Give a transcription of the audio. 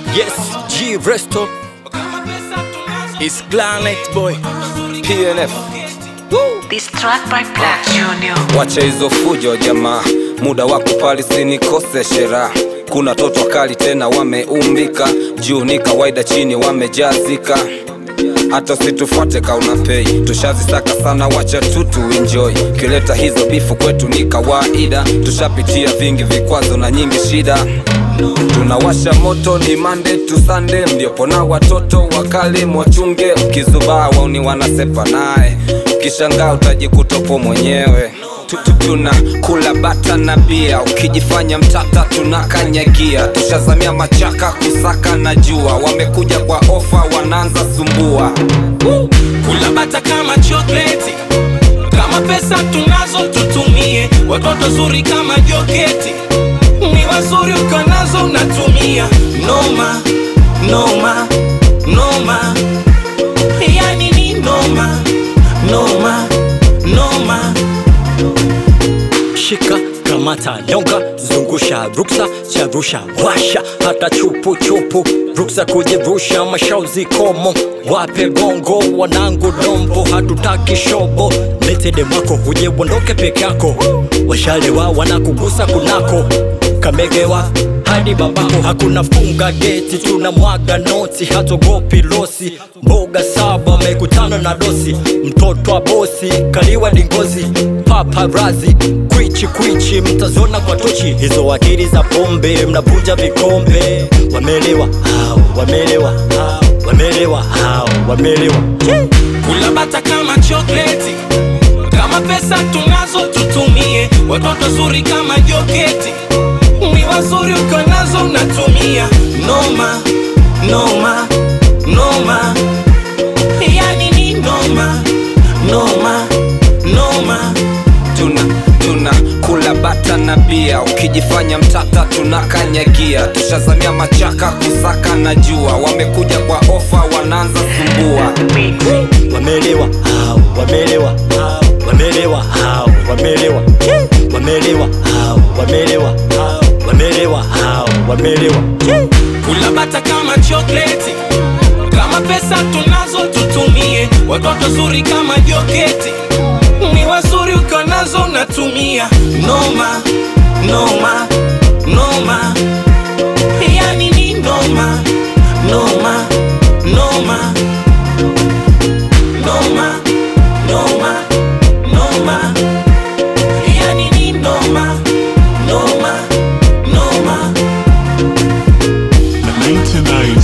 Yes, G Resto is Planet Boy PNF. Woo! This track by Black Junior. Wacha hizo fujo jamaa, muda wa kupali sinikose shera. Kuna toto kali tena wameumbika, juu ni kawaida, chini wamejazika. Hata usitufuate kauna pei, tushazisaka sana, wacha tu tu enjoy. Kileta hizo bifu kwetu ni kawaida, tushapitia vingi vikwazo na nyingi shida. Tunawasha moto ni Monday to Sunday, ndiopo na watoto wakali mwachunge, ukizubaa wauni wanasepa naye, ukishangaa utajikutopo mwenyewe Tu- tu- tuna kula bata na bia, ukijifanya mtata tunakanyagia, tushazamia machaka kusaka na jua, wamekuja kwa ofa wanaanza sumbua. kula bata kama chokleti kama pesa tunazo tutumie watoto zuri kama joketi ni wazuri ukiwa nazo unatumia noma noma noma yani ni noma noma noma Shika kamata nyonga zungusha ruksa charusha washa hata chupu chupu ruksa kujirusha mashauzi komo wape gongo wanangu dombo hatutaki shobo letede mwako huje uondoke peke yako washalewa wanakugusa kunako kamegewa hadi babako hakuna funga geti tuna mwaga noti hatogopi losi mboga saba amekutana na dosi mtoto wa bosi kaliwa dingozi paparazi kwichi kwichi mtazona kwa tochi hizo akili za pombe mnavunja vikombe wamelewa hao wamelewa hao wamelewa hao wamelewa kula bata kama chokleti kama pesa tunazo tutumie watoto zuri kama joketi ni wazuri ukiwa nazo unatumia noma noma noma yani ni noma noma noma tuna tuna kula bata na bia, ukijifanya mtata tunakanyagia, tushazamia machaka kusaka na jua, wamekuja kwa ofa wanaanza sumbua. wamelewa hao wamelewa hao wamelewa hao wamelewa wamelewa hao wamelewa hao wamelewa hao wamelewa kula bata kama chokleti kama pesa tunazo tutumie watoto zuri kama joketi ni wazuri ukiwa nazo unatumia noma noma noma yani ni noma noma noma noma noma noma yani ni noma noma noma 99